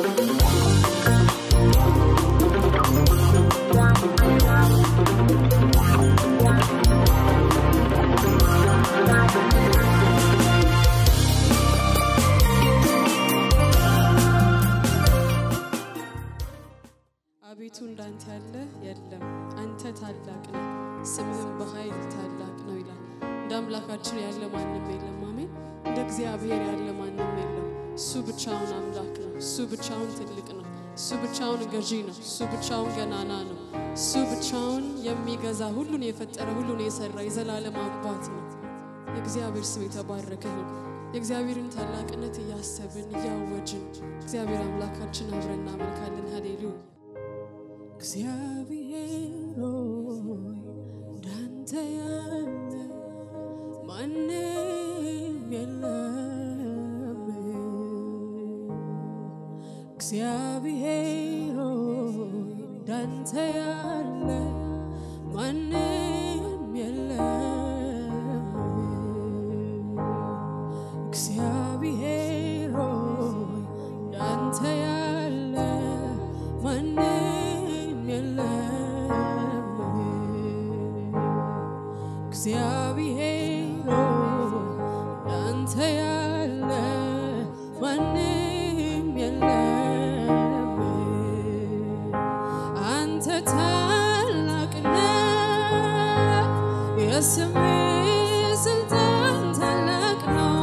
አቤቱ እንዳንተ ያለ የለም። አንተ ታላቅ ነህ፣ ስምህም በኃይል ታላቅ ነው ይላል። እንደ አምላካችን ያለ ማንም የለም። አሜን። እንደ እግዚአብሔር ያለ ማንም የለም። እሱ ብቻውን አምላክ ነው። እሱ ብቻውን ትልቅ ነው። እሱ ብቻውን ገዢ ነው። እሱ ብቻውን ገናና ነው። እሱ ብቻውን የሚገዛ ሁሉን የፈጠረ ሁሉን የሰራ የዘላለም አባት ነው። የእግዚአብሔር ስም የተባረከ ነው። የእግዚአብሔርን ታላቅነት እያሰብን እያወጅን እግዚአብሔር አምላካችን አብረን እናመልካለን። ሃሌሉያ እግዚአብሔር ሆይ እንዳንተ ያለ ማንም የለም። እግዚአብሔር ሆይ እንዳንተ ያለ ማንም የለም። እግዚአብሔር ሆይ እንዳንተ ያለ ማንም የለም። እግዚአብሔር ሆይ እንዳንተ ያለ ማንም የለም። አንተ ታላቅ ነህ፣ የስምህ ስልጣን ታላቅ ነው።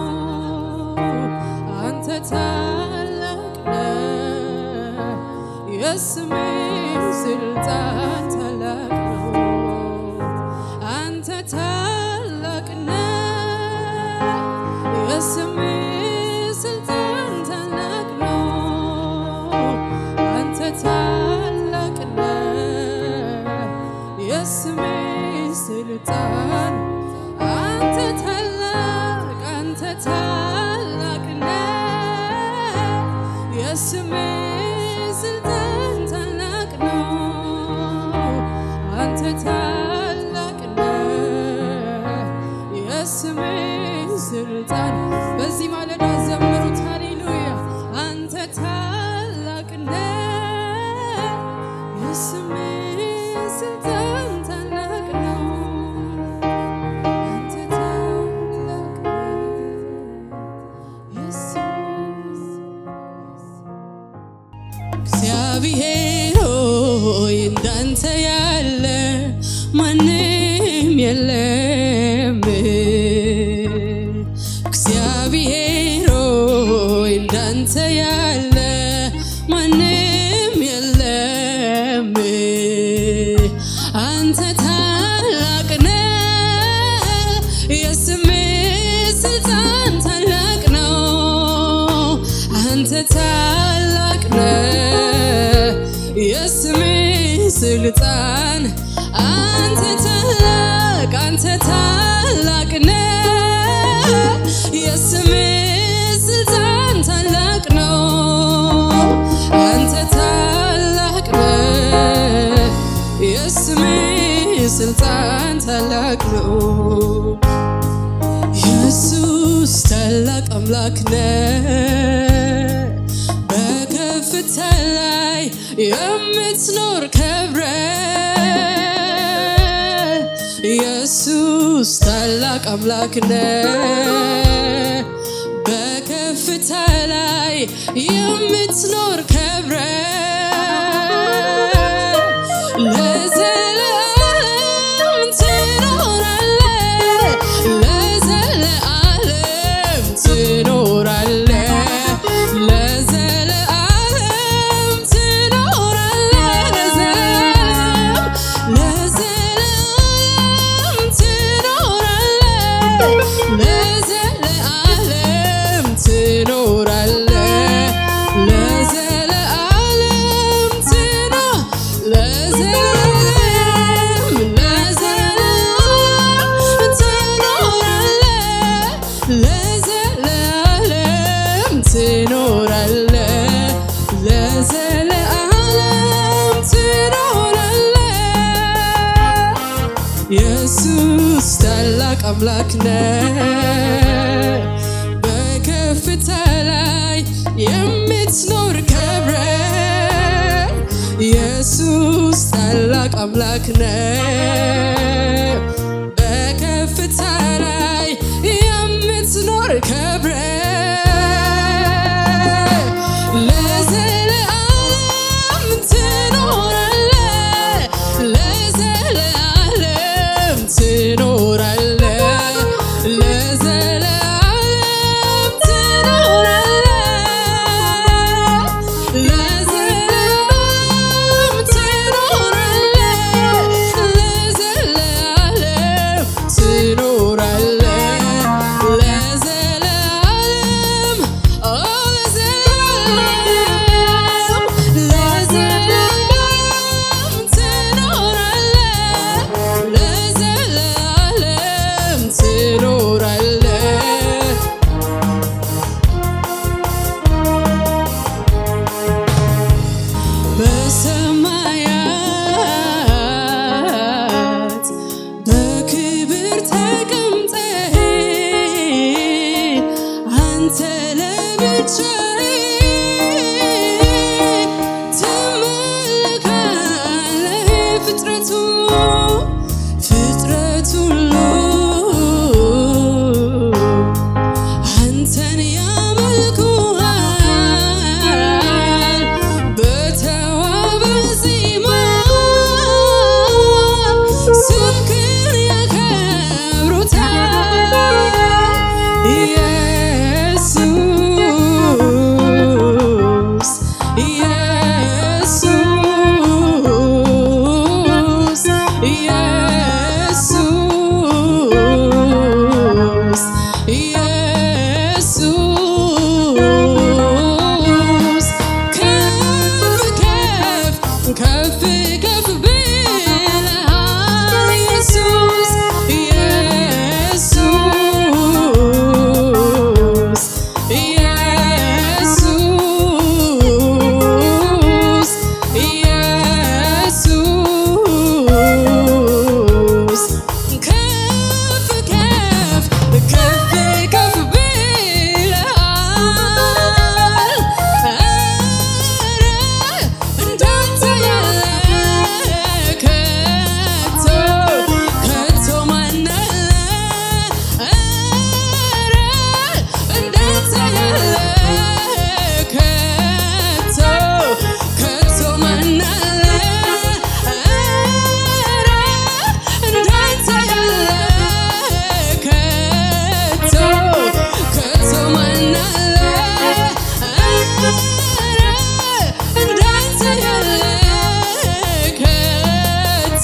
አንተ ታላቅ ነህ፣ የስምህ ስልጣን ታላቅ ነው። አንተ ታላቅ ነህ፣ የስምህ ስልጣን ታላቅ ነው። አንተ ታላቅ ነህ፣ የስምህ ስልጣን አንተ ታላቅ አንተ ታላቅ ነህ፣ የስምህ ስልጣን ታላቅ ነው። አንተ ታላቅ ነህ፣ የስምህ ስልጣን በዚህ ማለዳ ዘምሩት ሃሌሉያ። አንተ ታላቅ ነህ፣ የስምህ ስልጣን ታላቅ ነው። አንተ ታላቅ ነህ፣ የስምህ እግዚአብሔር ሆይ እንዳንተ ያለ ማንም የለም። እግዚአብሔር ሆይ እንዳንተ ያለ ማንም የለም። አንተ ታላቅ ነህ፣ የስምህ ስልጣን ታላቅ ነው። አንተ ታላቅ ነህ፣ የስምህ ስልጣን አንተ ታላቅ አንተ ታላቅ ነህ፣ የስምህ ስልጣን ታላቅ ነው። አንተ ታላቅ ነህ፣ የስምህ ስልጣን ታላቅ ነው። ኢየሱስ ታላቅ አምላክ ነህ፣ በከፍታ ላይ የምትኖር ከብረ ኢየሱስ ታላቅ አምላክ ነህ፣ በከፍታ ላይ የምትኖር ከብረ ለዘላለም ትኖራለህ፣ ለዘላለም ትኖራለህ፣ ለዘላለም ትኖራለህ፣ ለዘላለም ለዘላለም ትኖራለህ፣ ለዘላለም ትኖራለህ፣ ለዘላለም ትኖ- ለዘላለም ለዘላለም ትኖራለህ፣ ለዘላለም ትኖራለህ፣ ለዘላለም ትኖራለህ። ኢየሱስ ታላቅ አምላክ ነህ፣ በከፍታ ላይ የምትኖር ከብረ አምላክ ነው በከፍታ ላይ የምትኖር ከብረ ለዘለዓለም ትኖራለ ለዘለዓለም ትኖራለ ለዘለዓለም ትኖራለ ለዘለዓለም ትኖራለ ለዘለዓለም ትኖራለ ለዘለዓለም ኦ ለዘለዓለም ለዘለዓለም ትኖራለ ለዘለዓለም ትኖራለ በሰማያት በክብር ተቀምጠህ አንተ ለብቻህ ትመለካለህ ፍጥረቱ ፍጥረት ሁሉ አንተን ያመልኩሃል በተዋበ ዜማ ስምህን ያከብሩታል ኢየሱስ ኢየሱስ ኢየሱስ ኢየሱስ ከፍ ከፍ ከፍ ከፍ ብለሃል ኢየሱስ ኢየሱስ ኢየሱስ ኢየሱስ ከፍ ከፍ ከፍ ከፍ ብለሃል ኧረ እንዳንተ ያለ ከቶ ከቶ ማን አለ ኧረ እንዳንተ ያለ ከቶ ከቶ ማን አለ ኧረ እንዳንተ ያለ ከቶ ከቶ ማን አለ ኧረ እንዳንተ ያለ ከቶ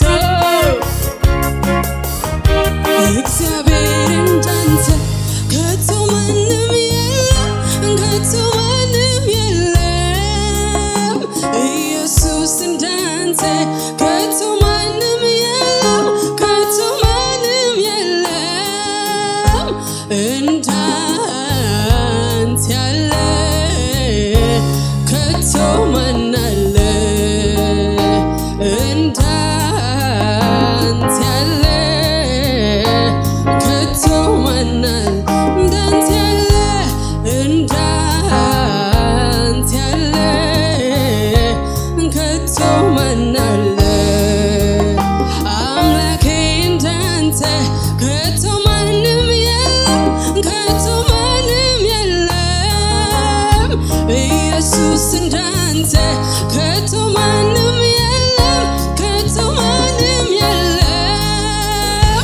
እግዚአብሔር እንዳንተ ከቶ ማንም የለም፣ ከቶ ማንም የለም። ኢየሱስ እንዳንተ ከቶ ማንም የለም፣ ከቶ ማንም የለም። እንዳንተ ያለ ከቶ ማን አለ? እንዳንተ ያለ ከቶ ማን አለ? እንዳንተ ያለ እንዳንተ ያለ ከቶ ማን አለ? አምላኬ እንዳንተ ከቶ ማንም የለም፣ ከቶ ማንም የለም። ኢየሱስ እንዳንተ ከቶ ማንም የለም፣ ከቶ ማንም የለም።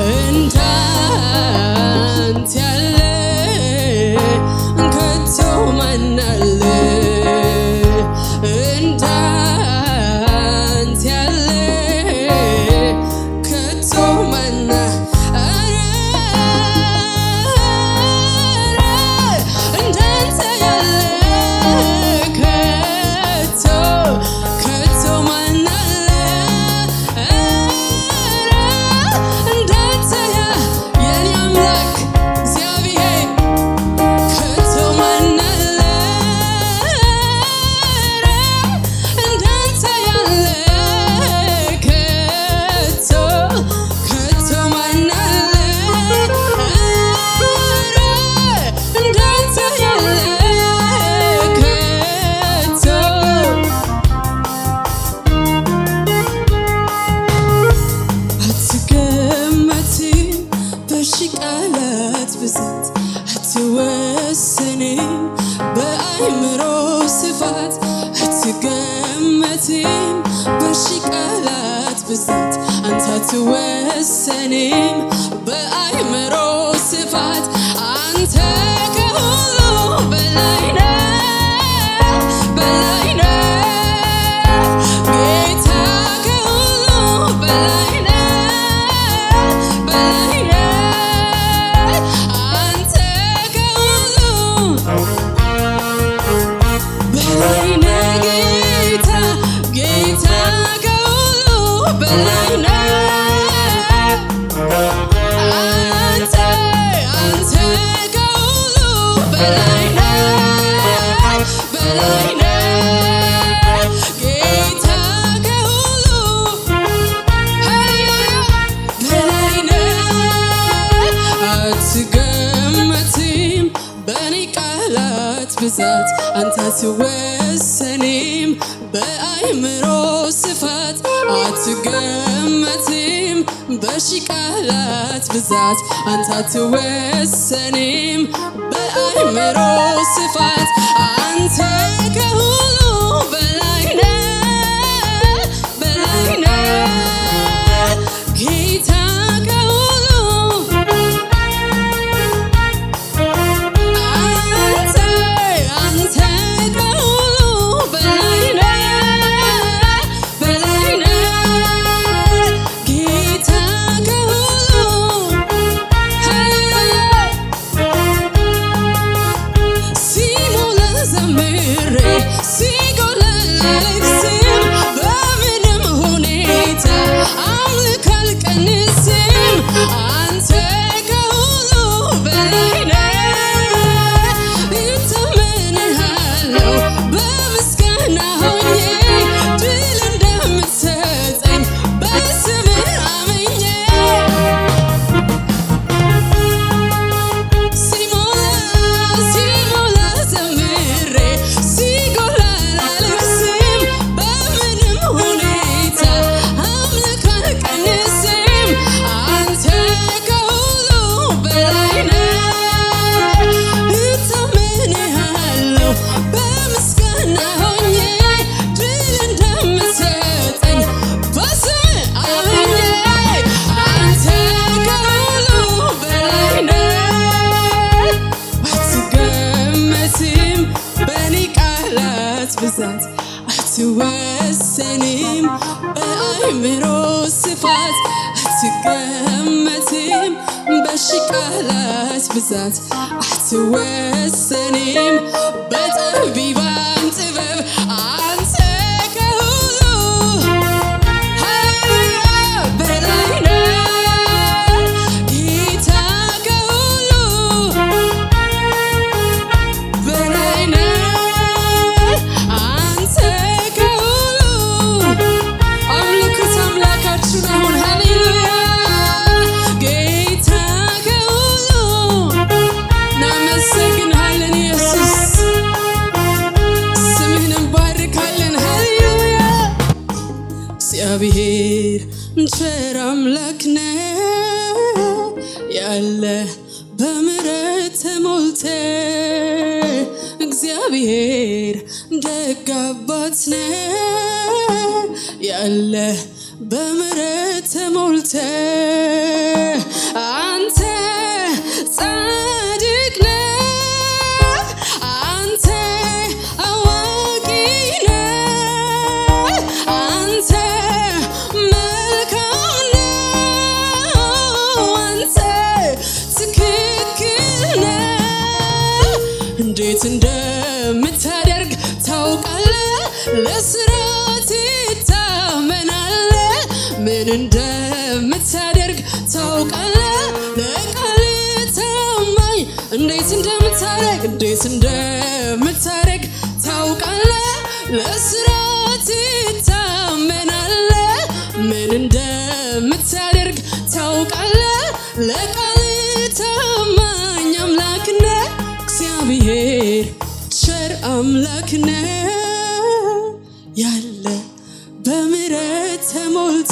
እንዳንተ ያለ ከቶ ማን አለ? እንዳንተ ያለ ከቶ ማን አለ? እንዳንተ ያለ በአይምሮ ስፋት አትገመትም በሺ ቃላት ብዛት አንተ አትወሰንም በአይምሮ ስፋት አንተ ከሁሉ በላይ ነህ በላይ ነህ ጌታ ከሁሉ በላይ ነህ በላይ ነህ አንተ ከሁሉ በላይ ነህ ጌታ ጌታ ከሁሉ በላይ ነህ አንተ አንተ ከሁሉ በላይ ነህ በላይ ነህ ጌታ ከሁሉ በላይ ነህ አትገመትም በእኔ ቃላት ብዛት አንተ አትወሰንም በአይምሮ ስፋት አትገመትም በሺ ቃላት ብዛት አንተ አትወሰንም በአይምሮ ስፋት አንተ ከሁሉ በላይ ነህ በላይ ነህ ጌታ ከሁሉ አንተ አንተ ከሁሉ በላይ ነህ በላይ ነህ ጌታ ከሁሉ ሲሞላ ዘምሬ ሲጎላ ልቅስም በምንም ሁኔታ አምልክ አልቀንስም አንተ ከሁሉ በላይ ነህ እተምንሃለሁ በምስጋና ሆኜ ድል እንደምትሰጠኝ በስምህ አምኜ ሲሞላ ሲሞላ ዘምሬ ሲጎላ ላልቅስም በምንም ሁኔታ አምልክ አልቀንስም አንተ ከሁሉ በላይ ነህ እተምንሃለሁ በምስጋና ሆኜ ድል እንደምትሰጠኝ በስምህ አምኜ አንተ ከሁሉ በላይ ነህ አትገመትም በእኔ ቃላት ብዛት አትወሰንም በአይምሮ ስፋት አትገመትም በሺ ቃላት ብዛት አትወሰንም በጠቢባን ጥበብ አንተ ከሁሉ ሃሌሉያ በላይ ነህ ጌታ ከሁሉ በላይ ነህ አንተ ከሁሉ አምልኩት አምላካችን አሁን ሃሌሉያ ጌታ ከሁሉ እናመሰግንሃለን ኢየሱስ ስምህን እንባርካለን ሃሌሉያ እግዚአብሔር ቸር አምላክ ነው ያለ በምሕረት ተሞልተ እግዚአብሔር ደግ አባት ነው ያለ በምሕረት ተሞልተ አንተ ጻድቅ ነህ አንተ አዋቂ ነህ አንተ መልካም ነህ አንተ ትክክል ነህ እንዴት እንደምታደርግ ታውቃለህ ለስራ ትታመናለህ ምን እንደምታደርግ ታውቃለህ ለቃል ታማኝ እንዴት እንደምታደርግ እንዴት እንደምታደርግ ታውቃለህ ለስራ ትታመናለህ ምን እንደምታደርግ ታውቃለህ ለቃል ታማኝ አምላክ ነህ እግዚአብሔር ቸር አምላክ ነው ያለ በምሕረት ተሞልተ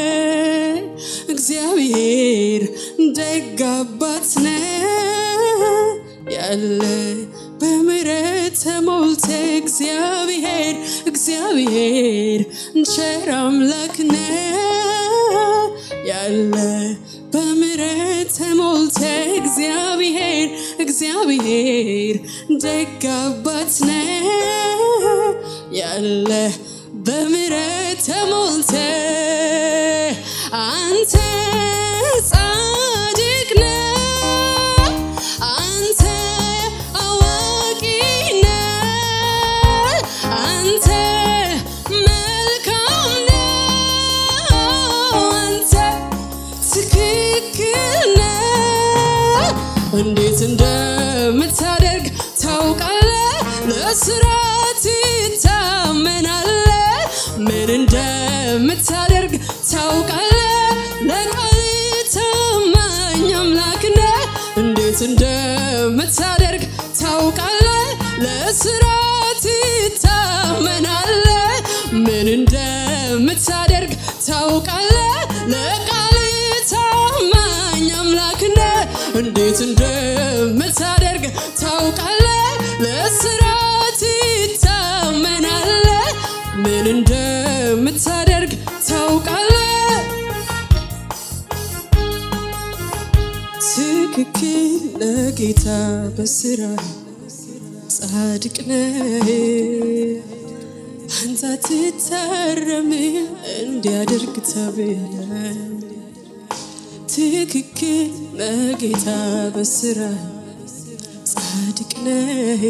እግዚአብሔር ደግ አባት ነው ያለ በምሕረት ተሞልተ እግዚአብሔር እግዚአብሔር ቸር አምላክ ነው ያለ በምሕረት ተሞልተ እግዚአብሔር እግዚአብሔር ደግ አባት ነው ያለ በምሕረት ተሞልተ አንተ ጻድቅ ነህ አንተ አዋቂ ነህ አንተ መልካም ነህ አንተ ትክክል ነህ እንዴት እንደምታደርግ ታውቃለህ ለስራ ትታመናለህ ምን እንደምታደርግ ታውቃለህ ለቃል ታማኝ አምላክ ነህ እንዴት እንደምታደርግ ታውቃለህ ለስራ ትታመናለህ ምን እንደምታደርግ ታውቃለህ ለቃል ታማኝ አምላክ ነህ እንዴት እንደምታደርግ ታውቃለህ ለስራ ትታመናለህ ምን እንደምታደርግ ታውቃለህ ትክክል ለጌታ በስራ ጻድቅ ነህ አንተ ትታረም እንዲያደርግ ተብለ ትክክል ለጌታ በስራ ጻድቅ ነህ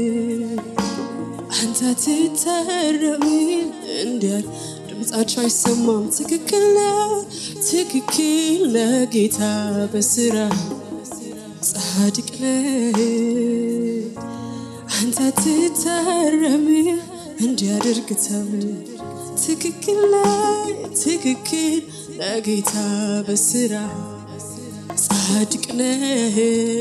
አንተ ትታረም እንዲያ ድምፃቸው አይሰማም ትክክል ነህ ትክክል ለጌታ በስራ ጻድቅ ነህ አንተ ትታረም እንዲያደርግ ተብለ ትክክል ነህ ትክክል ለጌታ በስራ ጻድቅ ነህ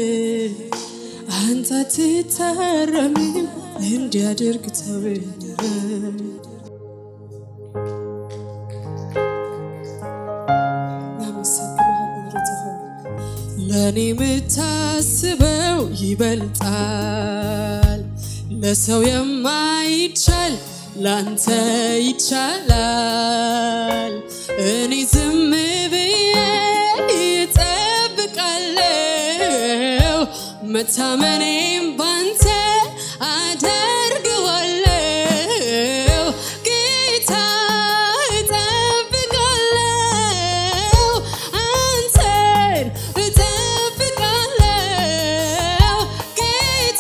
አንተ ትታረም እንዲያደርግ ተብለ ለእኔ የምታስበው ይበልጣል ለሰው የማይቻል ላንተ ይቻላል። እኔ ዝም ብዬ እጠብቃለሁ፣ መታመኔም ባንተ አደርገዋለሁ። ጌታ እጠብቃለሁ፣ አንተን እጠብቃለሁ ጌታ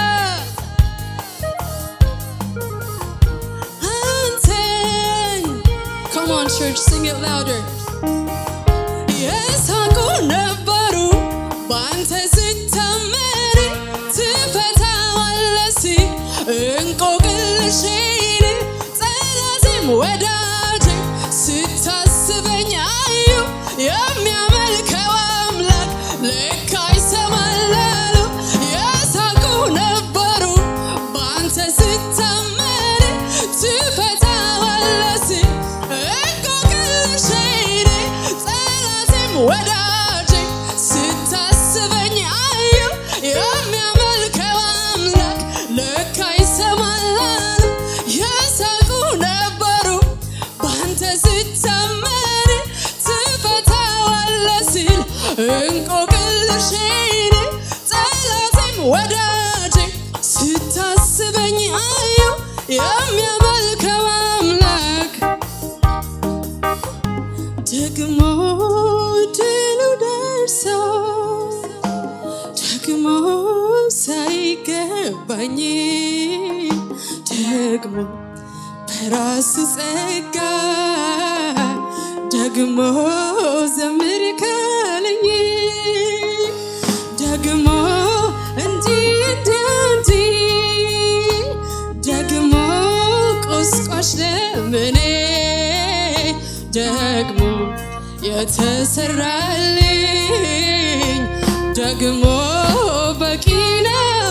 አንተን Come on church sing it louder የሳቁ ነበሩ በአንተ ስታመን ትፈታዋለህ ሲል እንቆቅልሼን ጠላቴም ወዳጄ ስታስበኝ አዩ የሚያመልከው አምላክ ለካ ይሰማል አሉ። የሳቁ ነበሩ በአንተ ስታመን ትፈታዋለህ ሲል እንቆቅልሼን ጠላቴም ወዳጄ ስታስበኝ አዩ የሚያመልከው አምላክ ለካ ይሰማል አሉ። የሳቁ ነበሩ በአንተ ስታመን ትፈታዋለህ ሲል እንቆቅልሼን ጠላቴም ወዳጄ ስታስበኝ አየው የሚያመልከው አምላክ ደግሞ ድሉ ደርሶ ደግሞ ሳይገባኝ ደግሞ በራስ ጸጋ ደግሞ ዘምር ካለኝ ደግሞ እንዲህ እንዲህ እንዲህ ደግሞ ቁስቋሽ ለምኔ ደግሞ የተሰራልኝ ደግሞ በቂ ነው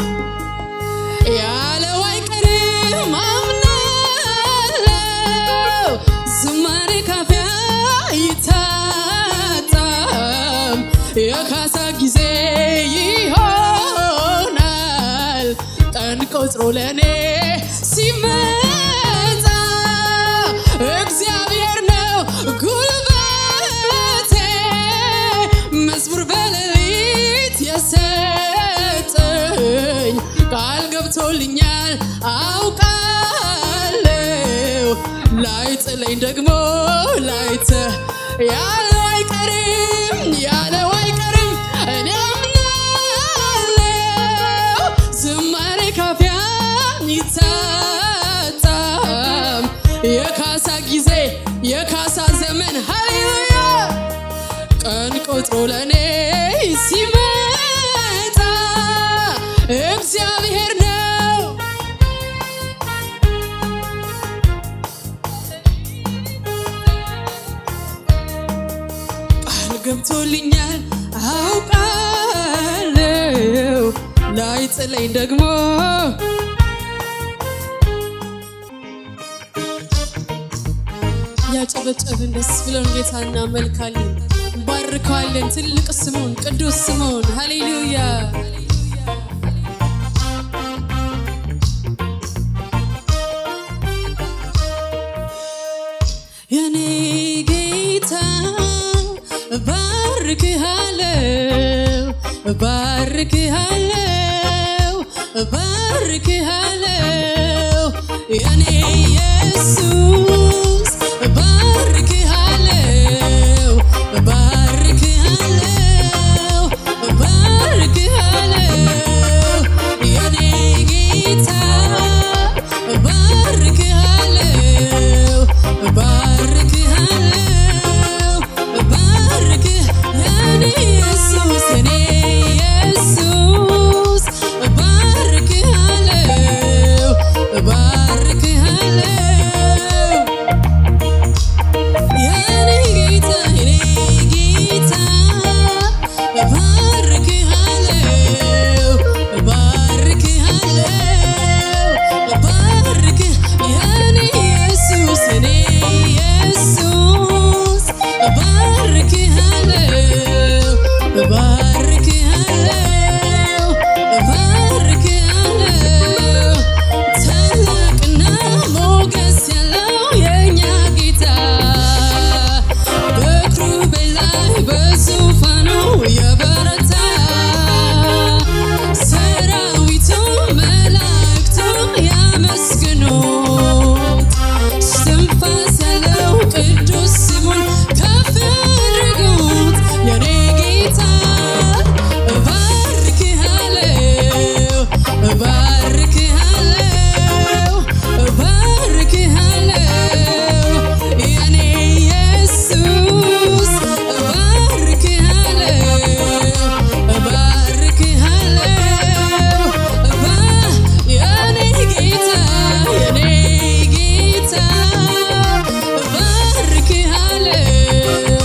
ያለው አይቀርም አምናለው ዝማሬ ካፊያ ይታጣም የካሳ ጊዜ ይሆናል ጠንቆ ቆጥሮ ለእኔ ሲመጣ እግዚአብሔር ነው ጉልበቴ መዝሙር በሌሊት የሰጠኝ ቃል ገብቶልኛል አውቃለሁ ላይጥለኝ ደግሞ ላይተ ያለው አይቀርም ያለው አይቀርም እኔ አምናለሁ ዝማሬ ካፊያ ይታጣም የካሳ ጊዜ የካሳ ዘመን ሃሌሉያ ቀን ቆጥሮ ለእኔ ሲመጣ እግዚአብሔር ነው ቃል ገብቶልኛል አውቃለሁ ላይጥለኝ ደግሞ ያጨበጨብን ደስ ብለን ጌታ እናመልካለን፣ እንባርከዋለን። ትልቅ ስሙን ቅዱስ ስሙን ሃሌሉያ የኔ ጌታ ባርክሃለው ባርክሃለው ባርክሃለው የኔ ኢየሱስ ባርክሃለው ባርክሃለው ባርክሃለው የኔ ጌታ ባርክሃለው ባርክሃለው ባርክ የኔ ኢየሱስ የኔ ኢየሱስ ባርክሃለው ባርክሃለው የኔ ጌታ የኔ ጌታ ባርክሃለው ባርክሃለው ባርክ የኔ ኢየሱስ የኔ ኢየሱስ ባርክሃለው ባርክሃለው ባርክሃለው ታላቅና ሞገስ ያለው የእኛ ጌታ በክሩቤል ላይ በዙፋኑ የበረታ ሰራዊቱ መላእክቱ ያመስግኑት እስትንፋስ ያለው ቅዱስ ስሙን ከፍ ያድርጉት የኔ ጌታ እባርክሃለሁ እባርክሃለሁ እባርክሃለሁ የኔ ኢየሱስ እባርክሃለሁ እባርክሃለሁ እባ የኔ ጌታ የኔ ጌታ እባርክሃለሁ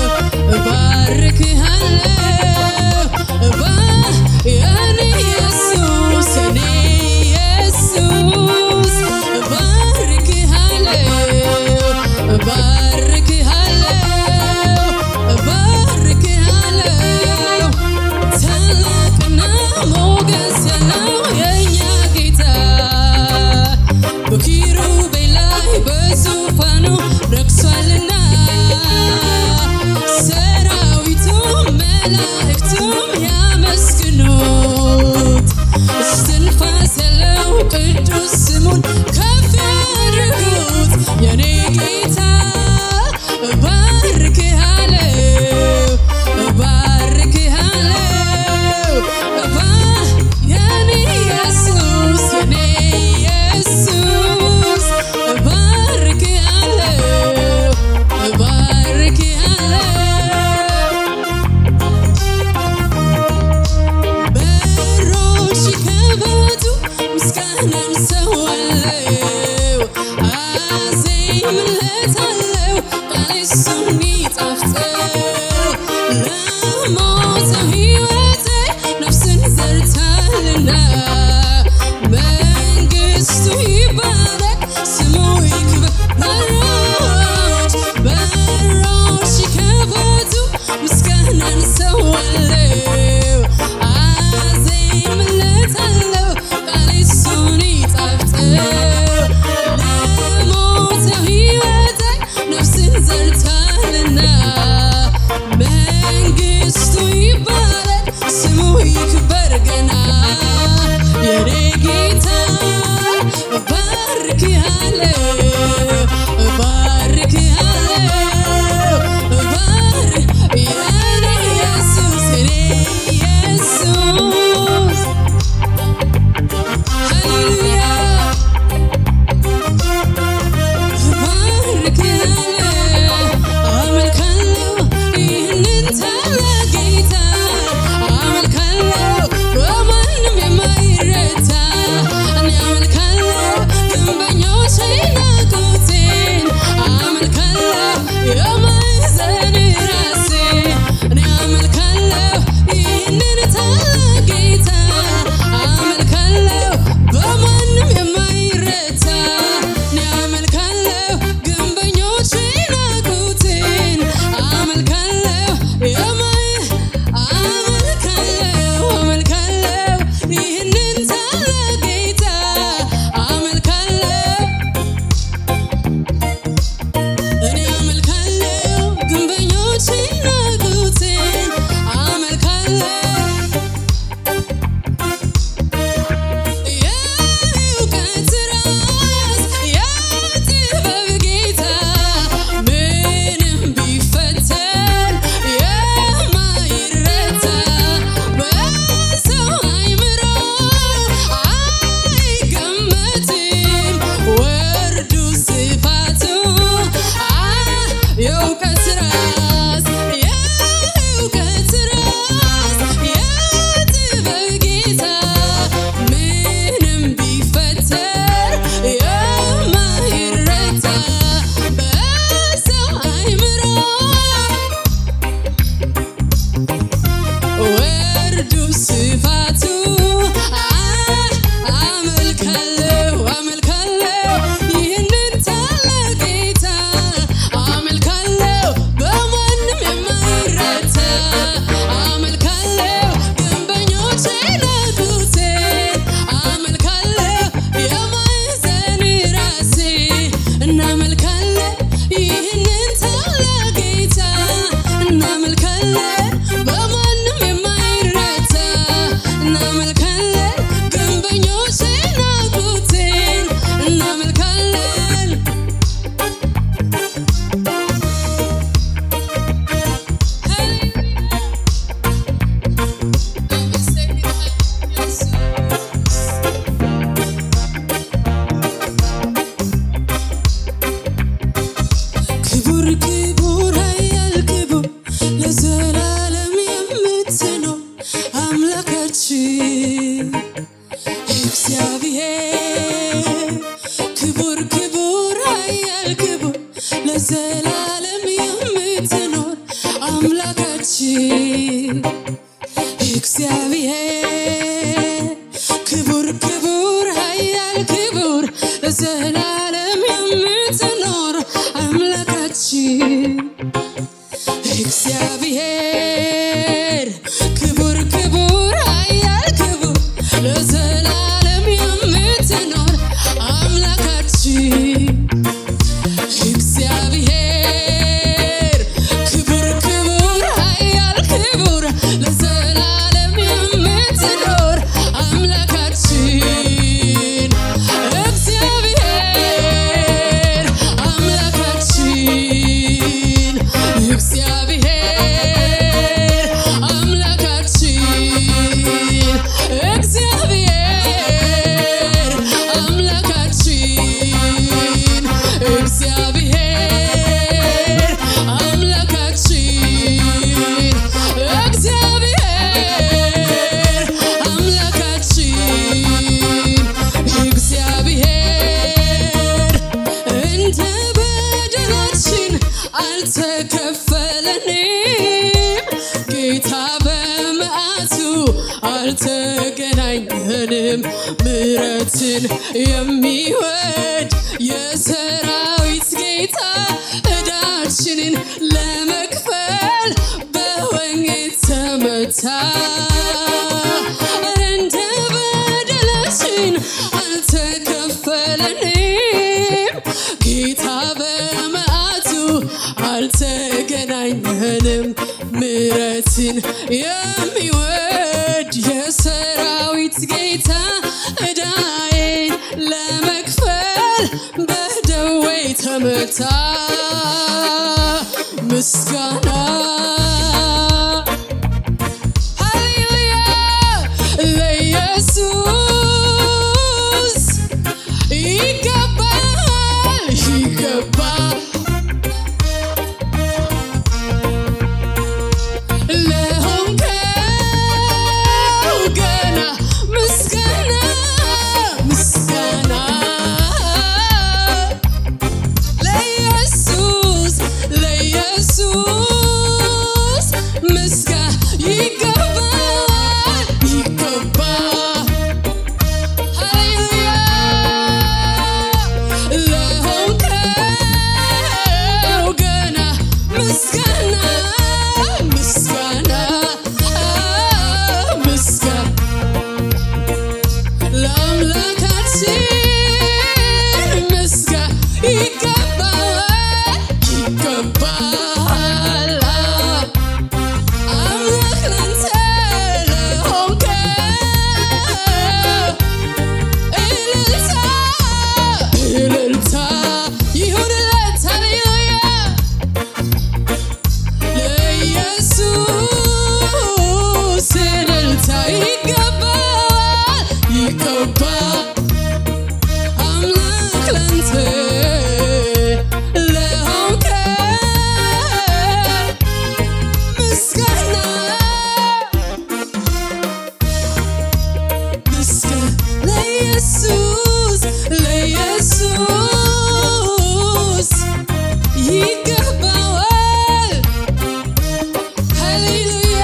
እባርክሃለሁ እባ የኔ ኢየሱስ የኔ ኢየሱስ እባርክሃለሁ እባርክሃለሁ እባርክሃለሁ ታላቅና ሞገስ ያለው የእኛ ጌታ በኪሩቤል ላይ በዙፋኑ ረክሷልና ሰራዊቱ መላእክቱም ያመስግኑት እስትንፋስ ያለው ቅዱስ ስሙን ከፍ ያድርጉት የኔ ጌታ እባርክሃለሁ እባርክሃለሁ እባ የኔ ኢየሱስ የኔ ኢየሱስ እባርክሃለሁ እባርክሃለሁ በሮች ይከፈቱ ምስጋናን ሰዋለው አዜምለታለው ቃሌ እሱን ይጣፍጠው ለሞተው ሕይወቴ ነፍስን ዘርታልና መንግሥቱ ይባረክ ስሙ ይክበር በሮች በሮች ይከፈቱ ምስጋናን ሰዋለው አዜምለታለው ቃሌ እሱን ይጣፍጠው የማይረታ በሰው አይምሮ ወርዱ ስፋቱ አመልካለሁ አመልካለሁ ይህንን ታላቅ ጌታ አመልካለሁ በማንም የማይረታ አመልካለሁ ግንበኞች ናቁቴን አመልካለሁ የማዕዘን ራሴ እናመልካለን ይህንን ታላቅ ጌታ እናመልካለን በማንም የማይረታ እናመልካለን ግንበኞች ናቁቴን እናመልካለን ክቡር ክቡር ኃያል ክቡር ለዘላለም የምትኖር አምላካችን እግዚአብሔር ክቡር ክቡር ኃያል ክቡር ለዘላለም የምትኖር አምላካችን እግዚአብሔር ክቡር ክቡር ኃያል ክቡር ለዘላለም የምትኖር አምላካችን እግዚአብሔር ክቡር ክቡር ኃያል ክቡር ለዘላለም የምትኖር አምላካችን እግዚአብሔር ክቡር ክቡር ኃያል ክቡር ለዘላለም የምትኖር አምላካችን እግዚአብሔር አምላካችን እግዚአብሔር አምላካችን እግዚአብሔር አምላካችን እግዚአብሔር አምላካችን እግዚአብሔር አምላካችን እግዚአብሔር እንደ በደላችን አልተከፈለንም ጌታ በመዓቱ አልተገናኘንም ምሕረትን የሚወድ የሰራዊት ጌታ ዕዳችንን ለመክፈል በወንጌል ተመታ እንደ በደላችን አልተከፈለንም ጌታ በመዓቱ አልተገናኘንም ምሕረትን የሚወድ የሰራዊት ጌታ ዕዳዬን ለመክፈል በደዌ ተመታ ምስጋና ሃሌሉያ ለኢየሱስ ይገባል ይገባል ለሆንከው ገና ምስጋና ምስጋና ለኢየሱስ ኢየሱስ ይገባዋል። ሃሌሉያ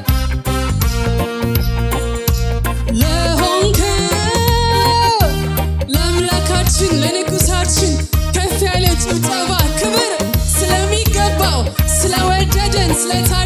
ለሆንከው ለአምላካችን ለንጉሳችን ከፍ ያለ ጭብጨባ ክብር ስለሚገባው ስለወደደን ስለታ